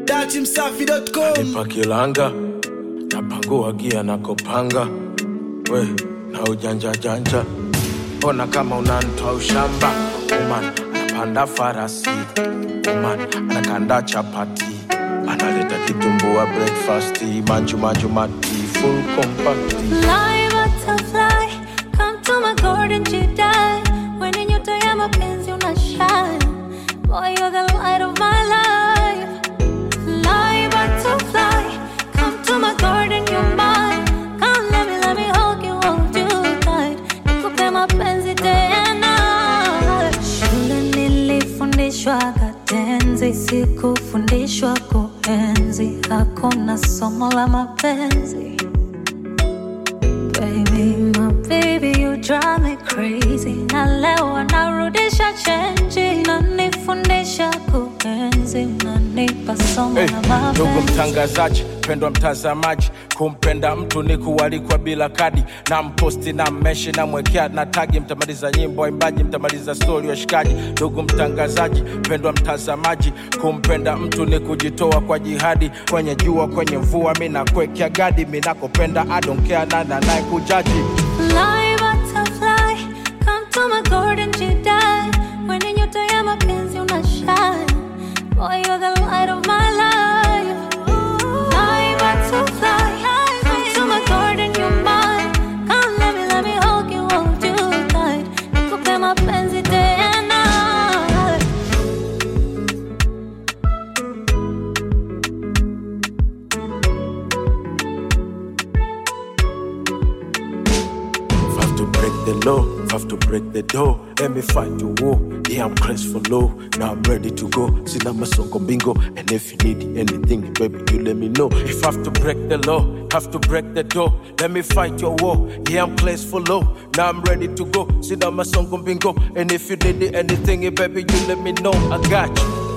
datimsafi.com nipa kilanga napangua gia nakopanga we na ujanja janja ona kama unantoa ushamba uman anapanda farasi uman anakanda chapati analeta kitumbua breakfast manju manju mati full compacti Fly butterfly, come to my garden Jedi. When in nyota ya mapenzi una shine, boy you're the light of my life. Fly butterfly, come to my garden you're mine. Come let me let me hold you hold you tight. Nikupe mapenzi day and night. Shule nilifundishwa katenzi, sikufundishwa kuenzi. Hakuna somo la mapenzi. Baby, my baby, you drive me crazy. Na leo narudisha chenji, nanifundisha kuenzi, nanipa somo Hey, la ndugu mapenzi. mtangazaji pendwa mtazamaji kumpenda mtu ni kualikwa bila kadi na mposti na mmeshi na mwekea na tagi mtamaliza nyimbo waimbaji mtamaliza stori washikaji ndugu mtangazaji pendwa mtazamaji kumpenda mtu ni kujitoa kwa jihadi kwenye jua kwenye mvua mi nakwekea gadi mi nakopenda adonkea nana naye kujaji Fly butterfly, come to my garden Jedi. When in nyota ya mapenzi una shine, boy you're the light of my life. Fly butterfly, come to my garden you're mine. Come let me let me hold you hold you tight. Nikupe mapenzi day and night. Have to break the law, have to break the door. Let me fight the war. Yeah, I'm crazy for low. Now I'm ready to go. Sina masongo bingo. And if you need anything, baby, you let me know. If I have to break the law, have to break the door. Let me fight your war. Yeah, I'm crazy for low. Now I'm ready to go. Sina masongo bingo. And if you need anything, baby, you let me know. I got you.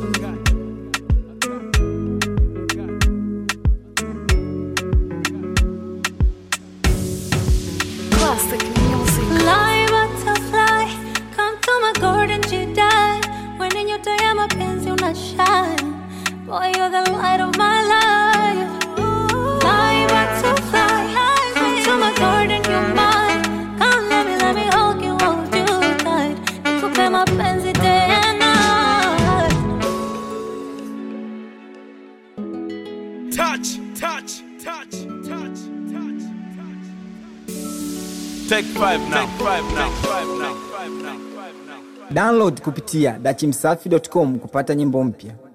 Classic music. Fly butterfly, come to my garden Jedi. When in nyota ya mapenzi una shine, boy you're the light of my life. Fly butterfly, come to my garden you're mine. Come let me let me hold you hold you tight. Nikupe mapenzi day and night. Touch, touch, touch, touch, touch, touch. Take five now. Take five now. Take five now. Take five now. Download kupitia dachimsafi.com kupata nyimbo mpya.